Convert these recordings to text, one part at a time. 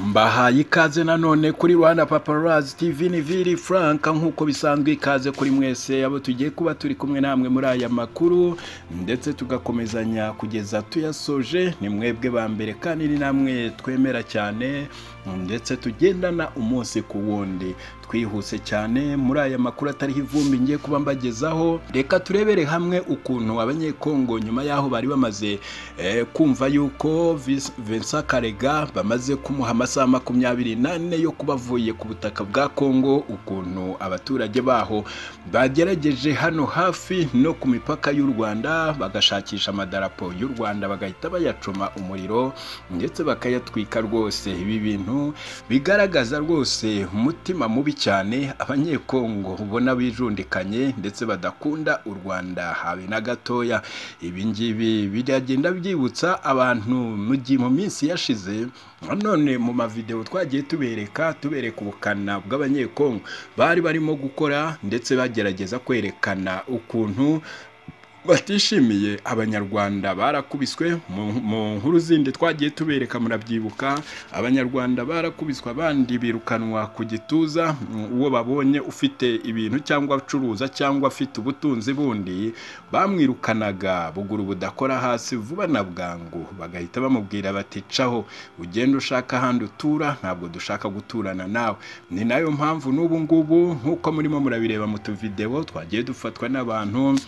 mbahaye ikaze nanone kuri Rwanda Paparazzi TV ni Vili Frank nk'uko bisanzwe ikaze kuri mwese abo tugiye kuba turi kumwe namwe muri aya makuru ndetse tugakomezanya kugeza tuyasoje ni mwebwe ba mbere kandi ni namwe twemera cyane ndetse tugendana umunsi ku wundi twihuse cyane muri aya makuru atariho ivumbi ngiye kuba mbagezaho reka turebere hamwe ukuntu abanyekongo nyuma y'aho bari bamaze eh, kumva yuko Vis- Vincent Karega bamaze kumuha amasaha makumyabiri n'ane yo kuba avuye ku butaka bwa Kongo ukuntu abaturage baho bagerageje hano hafi no ku mipaka y'u Rwanda bagashakisha amadarapo y'u Rwanda bagahita bayacoma umuriro ndetse bakayatwika rwose ibi bintu bigaragaza rwose umutima mubi cyane abanyekongo ubona bijundikanye ndetse badakunda u Rwanda habe na gatoya ibi ngibi biragenda byibutsa abantu mu gihe mu minsi yashize none mu mavideo twagiye tubereka tubereka ubukana bw'abanyekongo bari barimo gukora ndetse bagerageza kwerekana ukuntu batishimiye abanyarwanda barakubiswe mu- mu nkuru zindi twagiye tubereka murabyibuka abanyarwanda barakubiswe abandi birukanwa ku gituza mm, uwo babonye ufite ibintu cyangwa acuruza cyangwa afite ubutunzi bundi bamwirukanaga buguru budakora hasi vuba na bwangu bagahita bamubwira bati caho ugenda ushaka ahandi utura ntabwo dushaka guturana nawe ni nayo mpamvu n'ubu ngubu nk'uko murimo murabireba mu tuvideo twagiye dufatwa n'abantu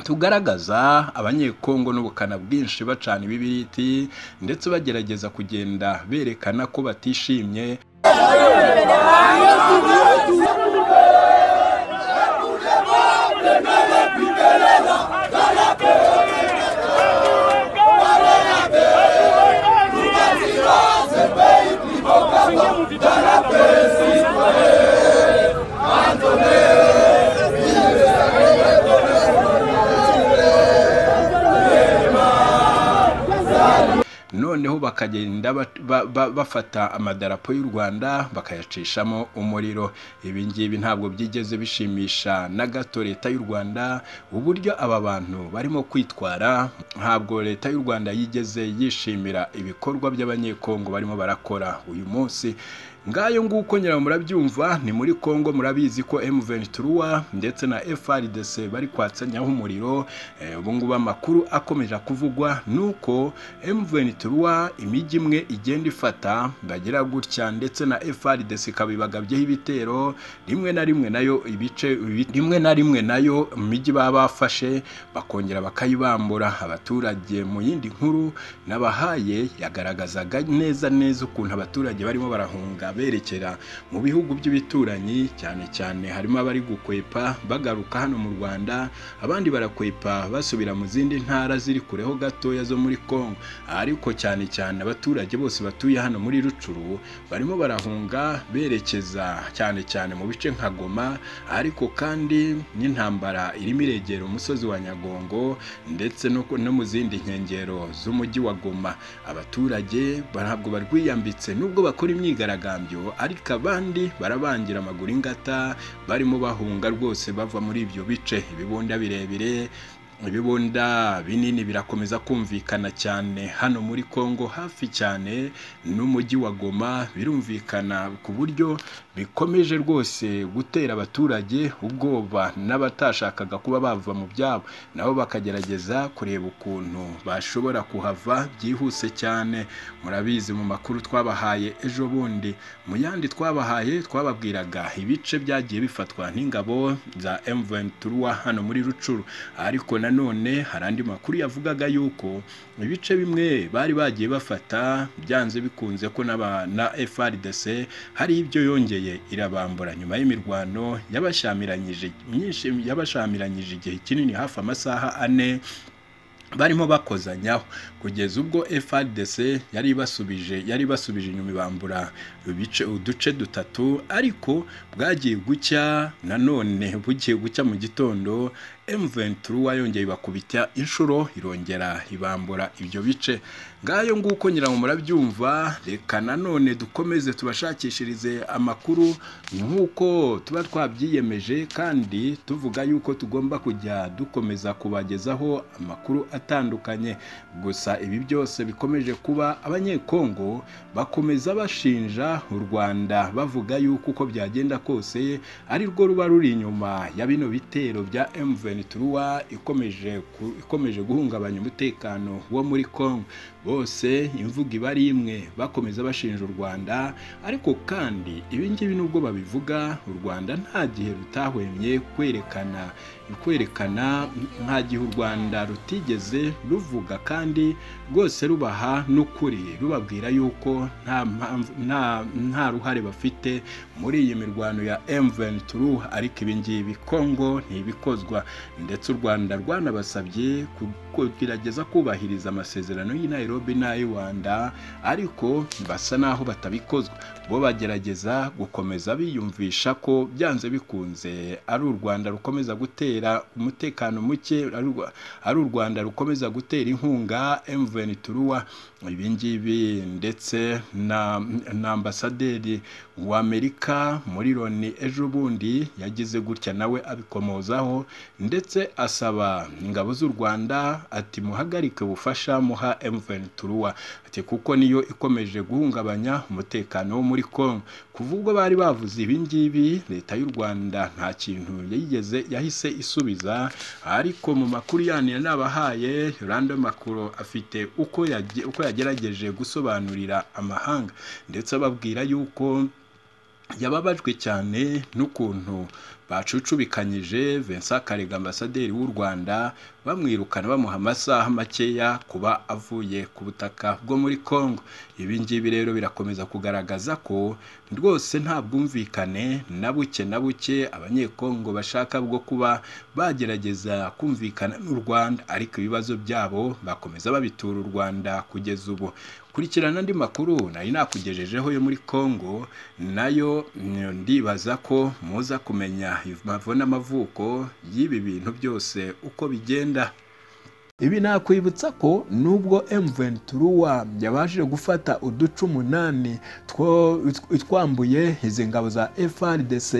tugaragaza abanyekongo n'ubukana bwinshi bacana ibibiriti ndetse bagerageza kugenda berekana ko batishimye noneho bakagenda ba- ba- ba- bafata amadarapo y'u rwanda bakayacishamo umuriro ibi ngibi ntabwo byigeze bishimisha na gato leta y'u rwanda uburyo aba bantu barimo kwitwara ntabwo leta y'u rwanda yigeze yishimira ibikorwa by'abanyekongo barimo barakora uyu munsi ngayo nguko nyirayo murabyumva ni muri kongo murabizi ko M23 ndetse na FRDC bari kwatsanyaho umuriro Eh, ubu ngubu amakuru akomeje kuvugwa nuko M23 imijyi imwe igenda ifata bagira gutya ndetse na FRDC ikabibagabyeho ibitero rimwe na rimwe nayo ibice ibi- rimwe na rimwe nayo imijyi baba bafashe bakongera bakayibambura abaturage mu yindi nkuru nabahaye yagaragazaga neza neza ukuntu abaturage barimo barahunga berekera mu bihugu by'ibituranyi cyane cyane harimo abari gukwepa bagaruka hano mu Rwanda abandi barakwepa basubira mu zindi ntara ziri kureho gatoya zo muri Kongo ariko cyane cyane abaturage bose batuye hano muri Rucuru barimo barahunga berekeza cyane cyane mu bice nka Goma ariko kandi n'intambara irimo iregera umusozi wa Nyagongo ndetse no, ku- no mu zindi nkengero z'umujyi wa Goma abaturage ba- ntabwo barwiyambitse nubwo bakora imyigaragambyo ariko abandi barabangira amaguru ingata barimo bahunga rwose bava muri ibyo bice ibibunda birebire ibibunda binini birakomeza kumvikana cyane hano muri Kongo hafi cyane n'umujyi wa Goma birumvikana ku buryo bikomeje rwose gutera abaturage ubwoba n'abatashakaga kuba bava mu byabo nabo bakagerageza kureba ukuntu bashobora kuhava byihuse cyane murabizi mu makuru twabahaye ejo bundi mu yandi twabahaye twababwiraga ibice byagiye bifatwa n'ingabo za M23 hano muri Rucuru ariko nanone hari andi makuru yavugaga yuko ibice bimwe bari bagiye bafata byanze bikunze ko n'aba- na FRDC hari ibyo yongeye irabambura nyuma y'imirwano yabashyamiranyije myinshi yabashyamiranyije igihe kinini hafi amasaha ane barimo bakozanyaho kugeza ubwo FRDC yari ibasubije yari ibasubije inyuma ibambura ibice uduce dutatu ariko bwagiye gucya nanone bugiye gucya mu gitondo M23 yongeye ibakubita inshuro irongera ibambura ibyo bice ngayo nguko nyirango murabyumva reka nanone dukomeze tubashakishirize amakuru nk'uko tuba twabyiyemeje kandi tuvuga yuko tugomba kujya dukomeza kubagezaho amakuru atandukanye gusa ibi byose bikomeje kuba abanyekongo bakomeza bashinja u rwanda bavuga yuko uko byagenda kose ari rwo ruba ruri inyuma ya bino bitero bya M23 ventura ikomeje ku- ikomeje guhungabanya umutekano wo muri congo bose imvugo iba ari imwe bakomeza bashinja u rwanda ariko kandi ibi ngibi nubwo babivuga u rwanda nta gihe rutahwemye kwerekana kwerekana nta gihe u rwanda rutigeze ruvuga kandi rwose rubaha n'ukuri rubabwira yuko nta mpamvu nta nta ruhare bafite muri iyi mirwano ya M23 ariko ibi ngibi Kongo ntibikozwa ndetse u Rwanda rwanabasabye ku- kugerageza kubahiriza amasezerano y'i Nairobi n'ay'i Rwanda ariko basa naho batabikozwa bo bagerageza gukomeza biyumvisha ko byanze bikunze ari u Rwanda rukomeza gutera umutekano muke ari u Rwa- ari u Rwanda rukomeza gutera inkunga M23 ibi ngibi ndetse na, na ambasaderi w'Amerika muri Loni ejo bundi yagize gutya nawe abikomozaho ndetse asaba ingabo z'u Rwanda ati muhagarike ubufasha muha M23 ati kuko niyo ikomeje guhungabanya umutekano wo muri Congo kuva ubwo bari bavuze ibi ngibi leta y'u Rwanda nta kintu yigeze yahise isubiza ariko mu makuru yanyu nabahaye Rando Makuro afite uko yage- uko yagerageje gusobanurira amahanga ndetse ababwira yuko yababajwe cyane n'ukuntu bacucubikanyije Vincent Karega ambasaderi w'u Rwanda bamwirukana bamuha amasaha makeya kuba avuye ku butaka bwo muri Congo ibi ngibi rero birakomeza kugaragaza ko rwose nta bwumvikane na buke na buke abanyekongo bashaka bwo kuba bagerageza kumvikana n'u Rwanda ariko ibibazo byabo bakomeza babitura u Rwanda kugeza ubu kurikirana andi makuru nari nakugejejeho yo muri Congo nayo mm, ndibaza ko muza kumenya impamvu n'amavuko y'ibi bintu byose uko bigenda ibi nakwibutsa ko nubwo M23 yabashije gufata uduce umunani two- twambuye izi ngabo za FRDC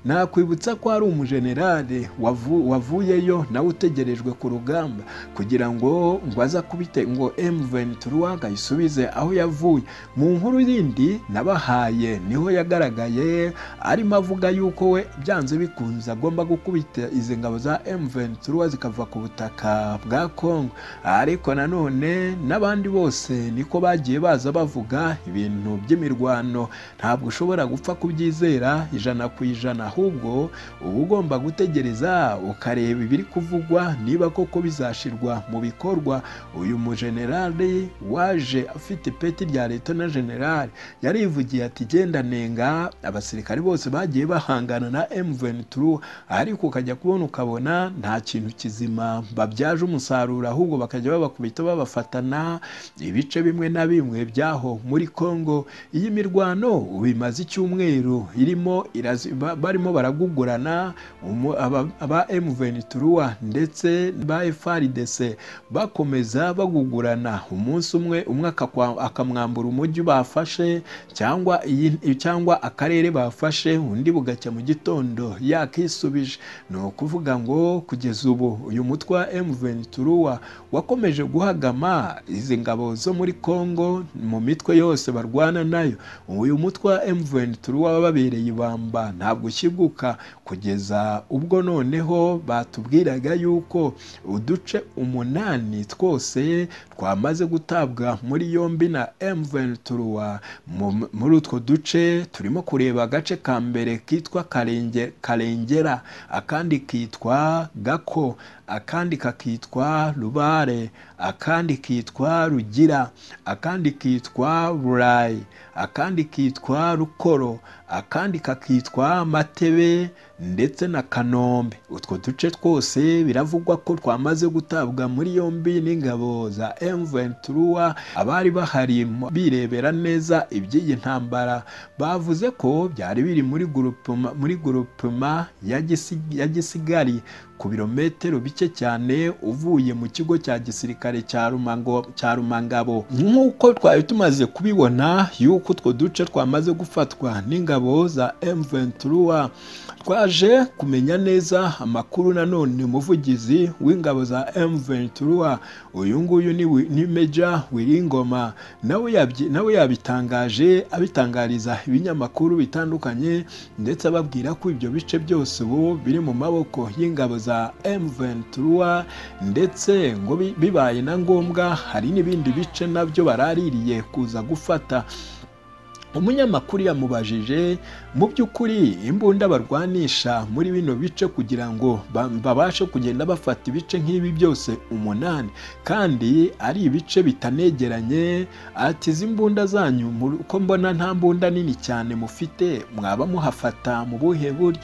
nakwibutsa ko hari umujenerali wavu- wavuyeyo nawe utegerejwe ku rugamba kugira ngo ngo aza kubite ngo M23 agayisubize aho yavuye mu nkuru yindi nabahaye niho yagaragaye arimo avuga yuko we byanze bikunze agomba gukubita izi ngabo za M23 zikava ku butaka bwa Kongo ariko nanone n'abandi bose niko bagiye baza bavuga ibintu by'imirwano ntabwo ushobora gupfa kubyizera ijana ku ijana ahubwo uba ugomba gutegereza ukareba ibiri kuvugwa niba koko bizashirwa mu bikorwa uyu mujenerali waje afite ipeti rya leta na generali yarivugiye ati genda nenga abasirikare bose bagiye bahangana na M23 ariko ukajya kubona ukabona nta kintu kizima babyaje umusaruro ahubwo bakajya babakubita babafatana ibice bimwe na bimwe byaho muri Congo iyi mirwano ubu imaze icyumweru irimo irazi, ba- barimo baragugurana umu- aba- aba M23 ndetse ba FARDC bakomeza bagugurana umunsi umwe umwe akakwa- akamwambura umujyi bafashe cyangwa iyi- cyangwa akarere bafashe undi bugacya mu gitondo yakisubije ni ukuvuga ngo kugeza ubu uyu mutwe wa M23 wakomeje guhagama izi ngabo zo muri Congo mu mitwe yose barwana nayo uyu mutwe wa M23 wababereye ibamba ntabwo ushyiguka kugeza ubwo noneho batubwiraga yuko uduce umunani twose twamaze gutabwa muri yombi na M23 mu- muri utwo duce turimo kureba agace ka mbere kitwa Karenge Karengera akandi kitwa Gako akandi kakitwa Rubare akandi kitwa Rugira akandi kitwa Burayi akandi kitwa rukoro akandi kakitwa matebe ndetse na kanombe utwo duce twose biravugwa ko twamaze gutabwa muri yombi n'ingabo za M23 abari bahari birebera neza iby'iyi ntambara bavuze ko byari biri muri gurupuma muri gurupuma ya Gisi- ya gisigari ku birometero bike cyane uvuye mu kigo cya gisirikare cya Rumango- cya rumangabo nk'uko twari tumaze kubibona yuko utwo duce twamaze gufatwa n'ingabo za M23 twaje kumenya neza amakuru nanone umuvugizi w'ingabo za M23 uyu nguyu ni Wi- ni Meja Wiringoma nawe yabyi- nawe yabitangaje abitangariza ibinyamakuru bitandukanye ndetse ababwira ko ibyo bice byose ubu biri mu maboko y'ingabo za M23 ndetse ngo bi- bibaye na ngombwa hari n'ibindi bice nabyo baraririye kuza gufata umunyamakuru yamubajije mu by'ukuri imbunda barwanisha muri bino bice kugira ngo ba- babashe kugenda bafata ibice nk'ibi byose umunani kandi ari ibice bitanegeranye ati izi mbunda zanyu mu- ko mbona nta mbunda nini cyane mufite mwaba muhafata mu buhe buryo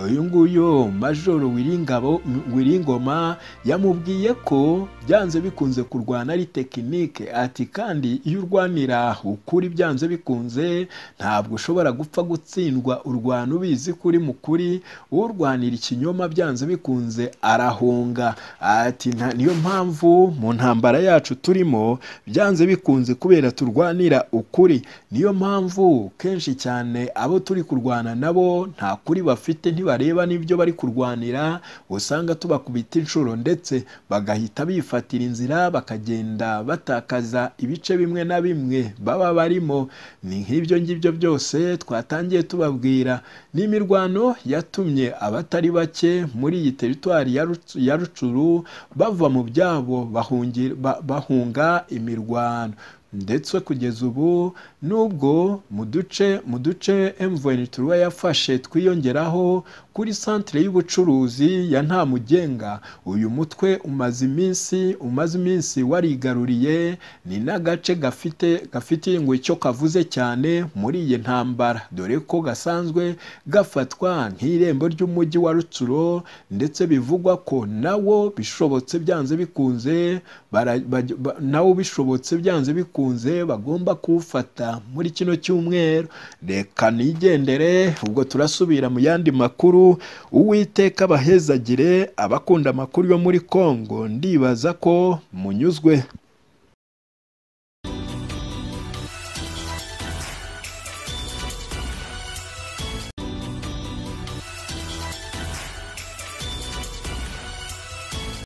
uyu nguyu majoro wiringabo wiringoma yamubwiye ko byanze bikunze kurwana ari tekinike ati kandi iyo urwanira ukuri byanze bikunze ntabwo ushobora gupfa gutsindwa urwana ubizi ko uri mu kuri urwanira ikinyoma byanze bikunze arahunga ati "Nta- niyo mpamvu mu ntambara yacu turimo byanze bikunze kubera turwanira ukuri niyo mpamvu kenshi cyane abo turi kurwana nabo nta kuri bafite ntibareba n'ibyo bari kurwanira usanga tubakubita inshuro ndetse bagahita bifatira inzira bakagenda batakaza ibice bimwe na bimwe baba barimo ni nk'ibyo ngibyo byose twatangiye tubabwira ni imirwano yatumye abatari bake muri iyi teritwari ya Rucu- ya rucuru bava mu byabo bahungira- ba- bahunga imirwano ndetse kugeza ubu nubwo mu duce mu duce M23 yafashe twiyongeraho kuri santere y'ubucuruzi ya Ntamugenga uyu mutwe umaze iminsi umaze iminsi warigaruriye ni n'agace gafite gafite ngo icyo kavuze cyane muri iyi ntambara dore ko gasanzwe gafatwa nk'irembo ry'umujyi wa Rutsiro ndetse bivugwa ko nawo bishobotse byanze bikunze bara- baj- ba- nawo bishobotse byanze bikunze bagomba kuwufata muri kino cyumweru reka nigendere ubwo turasubira mu yandi makuru uwiteka abahezagire abakunda amakuru yo muri Kongo ndibaza ko munyuzwe